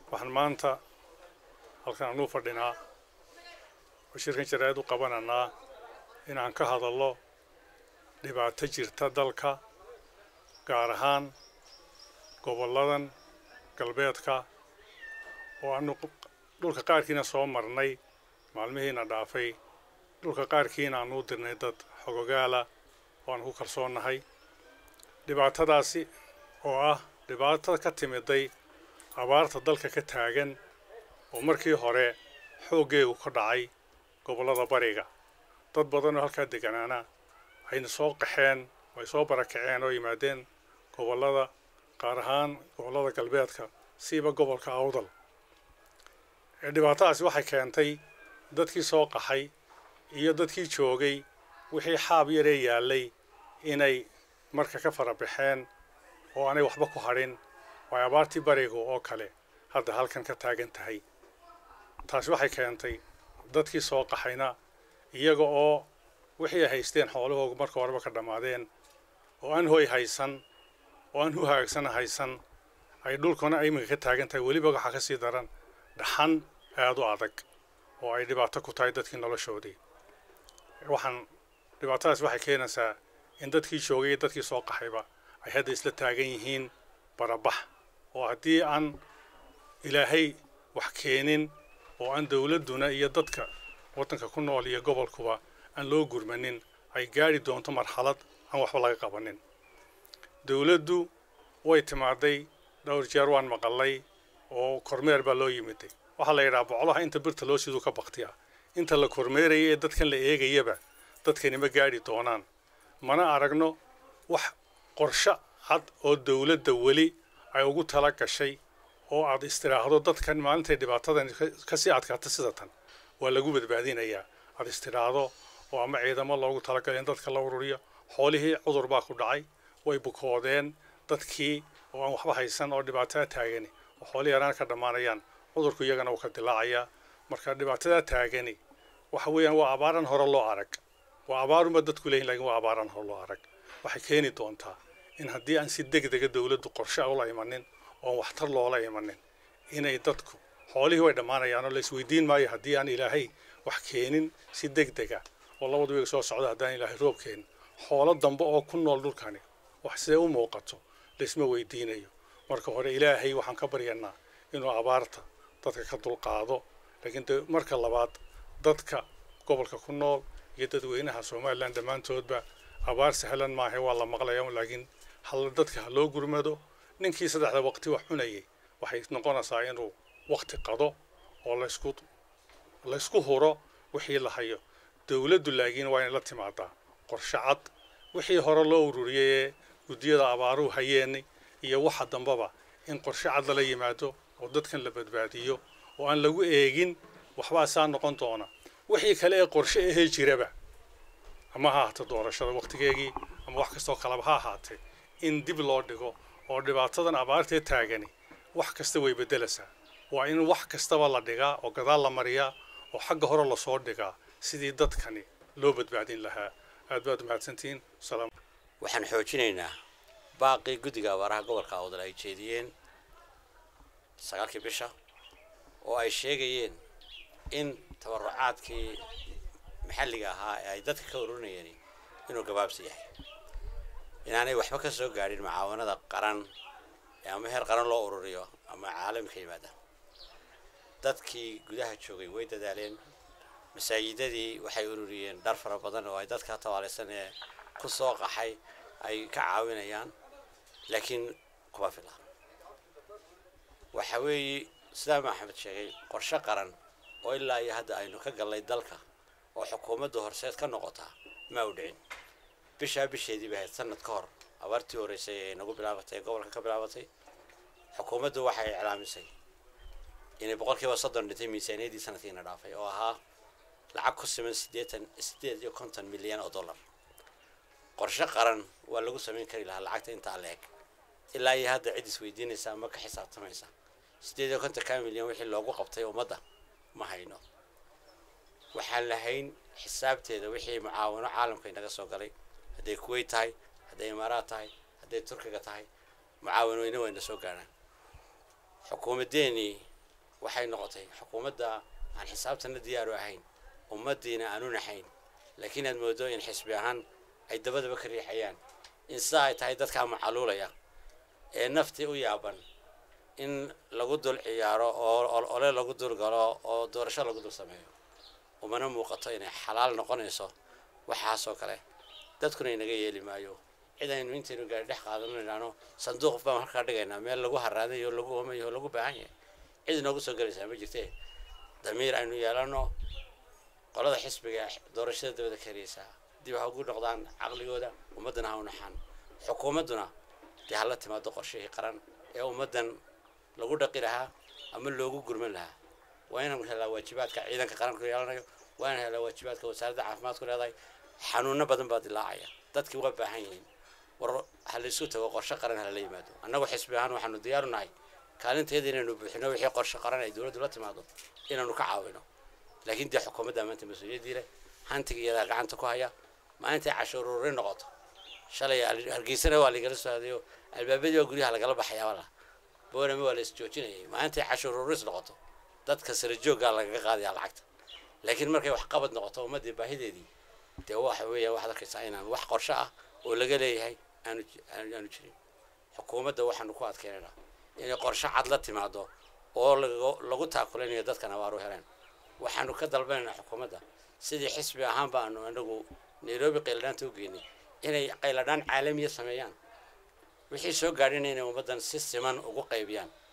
waxaan maanta halkan anuu fadhinaa oo shirkan jaraa'id u qabananaa inaan ka hadallo dhibaato jirta dalka gaar ahaan gobolladan galbeedka oo aanu dhulka qaarkiina soo marnay maalmihiina dhaafay dhulka qaarkiina aanu u dirnay dad xogogaala oo aan ku kalsoonnahay dhibaatadaasi oo ah dhibaatada ka timiday abaarta dalka ka taagan oo markii hore xooggeegu ka dhacay gobollada bariga dad badan oo halkaa deganaana ayna soo qaxeen ay soo barakaceen oo yimaadeen gobollada qaar ahaan gobollada galbeedka siiba gobolka awdal dhibaatadaasi waxay keentay dadkii soo qaxay iyo dadkii joogay wixii xaab yaree yaallay inay marka ka fara baxeen oo aanay waxba ku hadhin oo ay abaartii bariga oo kale hadda halkan ka taagan tahay taasi waxay keentay dadkii soo qaxayna iyaga oo wixii ay haysteen xoolahooga marka horeba ka dhammaadeen oo aan hoy haysan oo aan hu hagaagsan haysan ay dhulkuna iminka ka taagan tahay weliba waxaa ka sii daran dhaxan aada u adag oo ay dhibaato ku tahay dadkii noloshoodii waxaan dhibaatadaas waxay keenaysaa in dadkii joogay iyo dadkii soo qaxayba ay hadda isla taagan yihiin barabax oo haddii aan ilaahay wax keenin oo aan dowladduna iyo dadka waddanka ku nool iyo gobolkuba aan loo gurmanin ay gaadhi doonto marxalad aan waxba laga qabanin dowladdu way timaaday dhowr jeer waan maqalay oo kormeer baa loo yimiday waxaa la yidhaha bocolaha inta birta loo siduu ka baktiya inta la kormeeraya ee dadkan la eegayaba dadkani ma gaadhi doonaan mana aragno wax qorsho cad oo dowladda weli ay ugu tala gashay oo aad istiraahdo dadkan maalintay dhibaatadan kasii adkaata sida tan waa lagu badbaadinayaa aad istiraahdo oo ama ciidamo loogu talagalay in dadka la ururiyo xoolihii cudur baa ku dhacay way bukoodeen dadkii oo aan waxba haysan oo dhibaatada taagani oo xoolihii yaraan ka dhammaanayaan cudurku iyagana uu ka dilaacayaa marka dhibaatadaa taagani waxa weeyaan waa abaaran hore loo arag waa abaarunba dadku leeyihin lakin waa abaaran hore loo arag waxay keeni doontaa in haddii aan si deg dega dowladdu qorshe ula imanin oon waxtar loola imanin inay dadku xoolihii way dhammaanayaan oo la isweydiin maayo haddii aan ilaahay wax keenin si deg dega oo labadu wiga soo socda haddaan ilaahay roob keenin xoolo dambe oo ku nool dhulkani wax sidee u muuqato laisma weydiinayo marka hore ilaahay waxaan ka baryanaa inuu abaarta dadka ka dulqaado laakiin de marka labaad dadka gobolka ku nool iyo dadweynaha somalilan dhammaantoodba abaar sahlan maaha waa la maqlaya laakiin hal dadka ha loo gurmado ninkii saddexda waqti wax cunayay waxay noqonaysaa inuu waqti qado oo laysku laysku huro wixii la hayo dowladdu laakiin waa inay la timaadaa qorshe cad wixii hore loo ururiyay ee guddiyada abaaruhu hayeenay iyo waxa dambaba in qorshe cad lala yimaado oo dadkan la badbaadiyo oo aan lagu eegin waxbaa saa noqon doona wixii kale ee qorshe ahee jiraba ama ha ahaato doorashada waqtigeegii ama wax kastoo kaleba ha ahaatee in dib loo dhigo oo dhibaatadan abaartee taagani wax kasta way beddelaysaa waa in wax kastaba la dhigaa oo gadaal la mariyaa oo xagga hore lasoo dhigaa sidii dadkani loo badbaadin lahaa aad baad umahadsantihiin salaam waxaan xoojinaynaa baaqii guddiga abaaraha gobolka awdal ay jeediyeen sagaalkii bisha oo ay sheegayeen in tabarucaadkii maxalliga ahaa ee ay dadka ka ururinayeen inuu gabaabsi yahay inaanay waxba ka soo gaadhin mucaawanada qaran ee ama heer qaran loo ururiyo ama caalami ka yimaada dadkii gudaha joogay way dadaaleen masaajidadii waxay ururiyeen dhar fara badan oo ay dadka tabaalaysan ee ku soo qaxay ay ka caawinayaan laakiin kuma fila waxa weeye sidaa maxamed sheegay qorshe qaran oo ilaa iyo hadda aynu ka gallay dalka oo xukuumadda horseed ka noqotaa ma u dhicin bishaa bisheedii bay ahayd sanad ka hor abaartii horreysay ee nagu bilaabatay ee gobolka ka bilaabatay xukuumaddu waxay iclaamisay inay boqolkiiba soddon dhintay miisaaniyaddii sanadkiina dhaafay oo ahaa lacag ku siman siddeetan siddeed iyo konton milyan oo dollar qorshe qaran waa lagu samayn kari lahaa lacagta intaa la eg ilaa iyo hadda cid isweydiinaysa ama ka xisaabtamaysa siddeed iyo konton ka milyan wixii loogu qabtay ummadda ma hayno waxaan lahayn xisaabteeda wixii mucaawano caalamka inaga soo galay hadday kuwait tahay hadday imaaraad tahay hadday turkiga tahay mucaawanooyna wayna soo gaarhaan xukuumaddeenii waxay noqotay xukuumadda aan xisaabtana diyaaru ahayn ummaddiina aanu naxayn laakiin aad moodo in xisbi ahaan ay dabadaba ka riixayaan in sidaa ay tahay dadkaa macaluulaya ee naftii u yaaban in lagu dul ciyaaro oo ole lagu dul galo oo doorasho lagu dul sameeyo umana muuqato inay xalaal noqonayso waxaasoo kale dadkuna inaga yeeli maayo cid aynu intaynu gaari dhex qaadano idhaano sanduuq baan halkaa dhigaynaa meel lagu haraadayo lagu oomayo lagu baahan yahay cid inoogu soo gelaysaa ma jirte damiir aynu yeelano qolada xisbiga doorashada dabada kariyeysaa dib ha ugu noqdaan caqligooda ummaddana ha u naxaan xukuumadduna dee hala timaado qorshihii qaran ee ummaddan lagu dhaqi lahaa ama loogu gurman lahaa waa inaan helaa waajibaadka ciidanka qaranku yeelanayo waa inaan helaa waajibaadka wasaaradda caafimaadku leedahay xanuuno badan baa dilaacaya dadkii waa baahan yihiin war ha la isu tago qorshe qaran hala yimaado annagu xisbi ahaan waxaanu diyaaru nahay kaalinteeda inaynu buuxino wixii qorshe qaran ay dowladdu la timaado inaanu ka caawino laakiin dee xukuumadda maanta mas-uuliyaddii leh hantiga iyadaa gacanta ku haya maalintay cashuur ururin noqoto shalay hargeysana waa lagala soo hadayo albaabadii waa guryaha lagala baxayaa wala boorame waa la isjoojinayay maalintay cashuur ururis noqoto dadka sare jooggaa lagaga qaadaya lacagta laakiin markay wax qabad noqoto ummaddii baahideedii dee waxa weeya waxaad arkaysaa inaan wax qorshe ah oo laga leeyahay aanu aanu jirin xukuumadda waxaanu ku adkeynaynaa inay qorshe cad la timaado oo lagu taakulanayo dadkan abaaru heleen waxaanu ka dalbanaynaa xukuumadda sidii xisbi ahaan baanu anagu nairobi qayladhaanta u geynay inay qayladhaan caalamiya sameeyaan wixii soo gaadhina inay ummaddan si siman ugu qaybiyaan